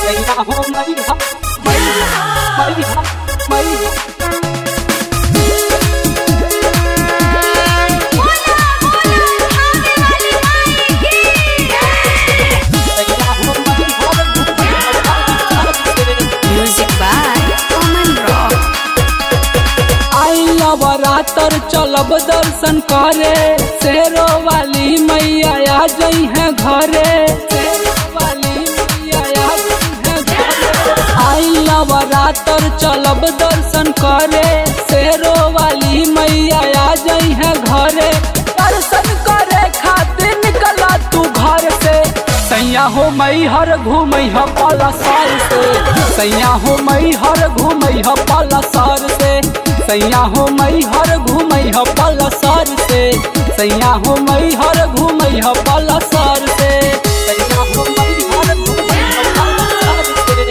सैया हो मैया मैया मैया सैया हो Music by Oman Rock. आई नवरात्र चलब दर्शन करे शेरो वाली मैया आ जई है घरे शेरो वाली मैया आ जई है घरे आई नवरात्र चलब दर्शन करे शेरो वाली मैया आ जई है घरे दर्शन करे खातिर निकला तू घर से सैया हो मई हर घूमई ह पलसार से सैया हो मई हर घूमई ह पलसार से सैया हो मई हर घूमई ह पलसार से सैया हो मई हर घूमई ह पलसार से सैया हो मई हर घूमई ह पलसार से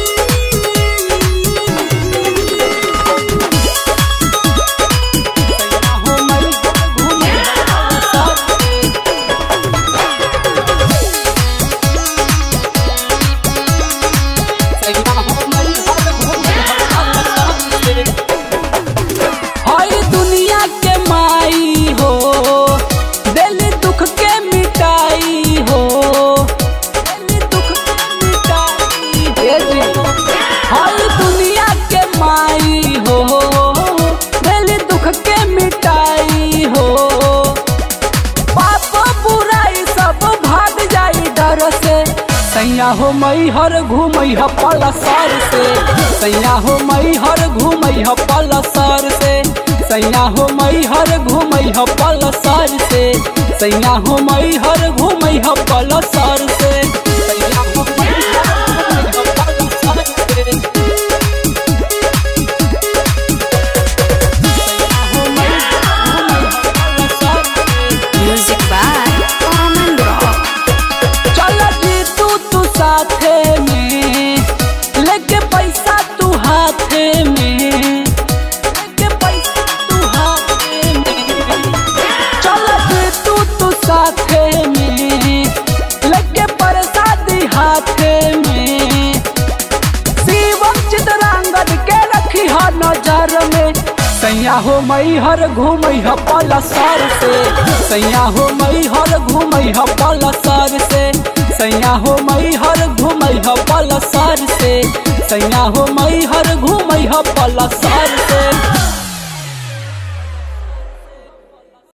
सैया हो मई हर घूमई ह पलसार से हर दुनिया के माई हो दिल दुख के मिटाई हो दिल दुख के मिटाई हे जी। हर दुनिया के माई हो दिल दुख के मिटाई हो पाप बुराई सब भाग जाई डर से सैया हो मई हर घूमई ह पलसार से सैया हो मई हर घूमई ह पलसार से सैया हो मई हर घूमई ह पलसार से सैया हो मई हर घूमई ह पलसार से सैया हो मई हर घूमई ह पलसार से सैया हो मई हर घूमई ह पलसार से Music by Oman Rock. चल जी तू तू साथे में लेके पैसा तू हाथे में लेके पैसा तू हाथे में चल जी तू तू साथे में लेके प्रसादी हाथे में शिवम चितरांगद के रखी ह नजर में सैया हो मई हर घूमई ह पलसार से सैया हो मई हर घूमई ह पलसार से सैया हो मई हर घूमई ह पलसार से सैया हो मई हर घूमई ह पलसार से